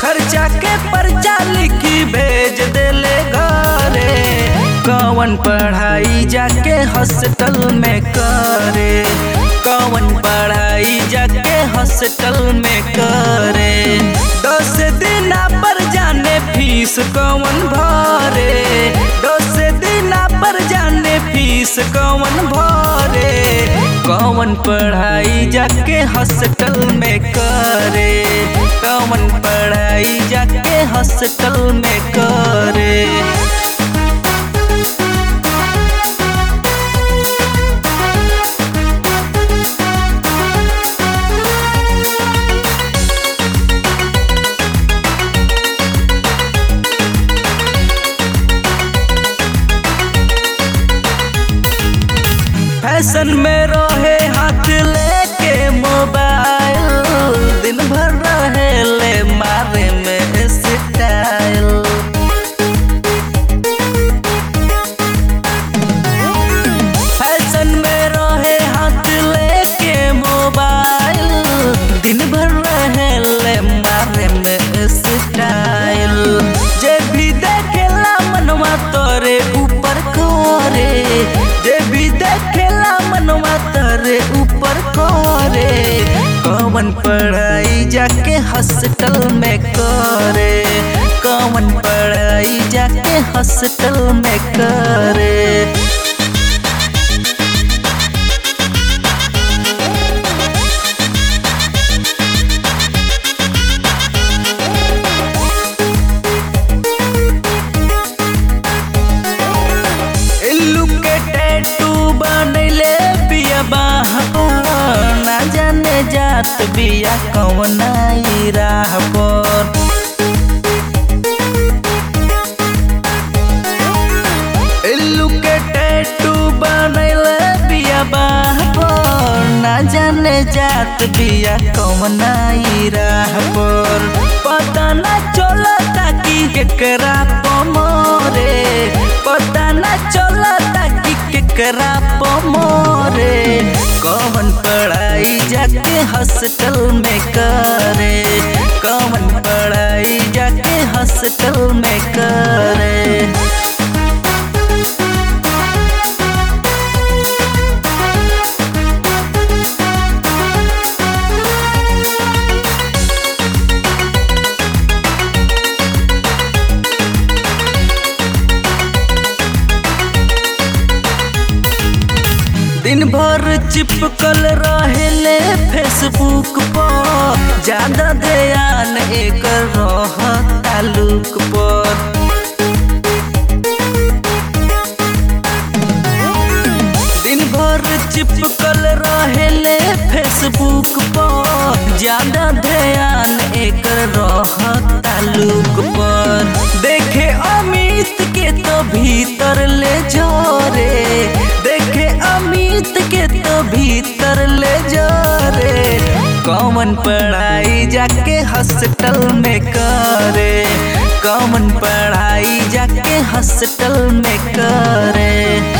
खर्चा के पर्चा लिखी भेज देले घरे कौन पढ़ाई जाके हॉस्टल में करे कौन पढ़ाई जाके हॉस्टल में करे दस दिन पर जाने फीस कौन भरे दस दिन पर जाने फीस कौन भरे कौन पढ़ाई जाके हॉस्टल में करे कौन पढ़ाई जाके हॉस्टल में करे फैशन में रहे हाथ लेके मोबाइल दिन भर रहे ले मारे में स्टाइल फैशन में रहे हाथ लेके मोबाइल दिन भर रहे ले मारे में स्टाइल जे भी देखेला मनवा तोरे ऊपर करे जे भी देखेला मनवा तोरे ऊपर करे कौन पढ़ाई जाके हॉस्टल में करे कौन पढ़ाई जाके हॉस्टल में करे इल्लू के टैटू बनैले बिया बाह ना जाने जात बिया कौन आई राह पर इल्लू के टैटू बनैले बिया बाह पर ना जाने जात बिया कौन आई राह पर पता ना चलता कि केकरा पमरे पता ना चलता कि केकरा पमरे कौन पढ़ाई जाके हॉस्टल में करे कौन पढ़ाई जाके हॉस्टल में करे दिन भर चिपकल रहेले फेसबुक पर ज्यादा ध्यान एक रह तालुक पर दिन भर चिपकल रहेले फेसबुक पर ज्यादा ध्यान एक रह तालुक पर देखे अमित के तो भीतर ले जोरे देखे अमित के तो भीतर ले जोरे कौन पढ़ाई जाके हॉस्टल में करे कौन पढ़ाई जाके हॉस्टल में करे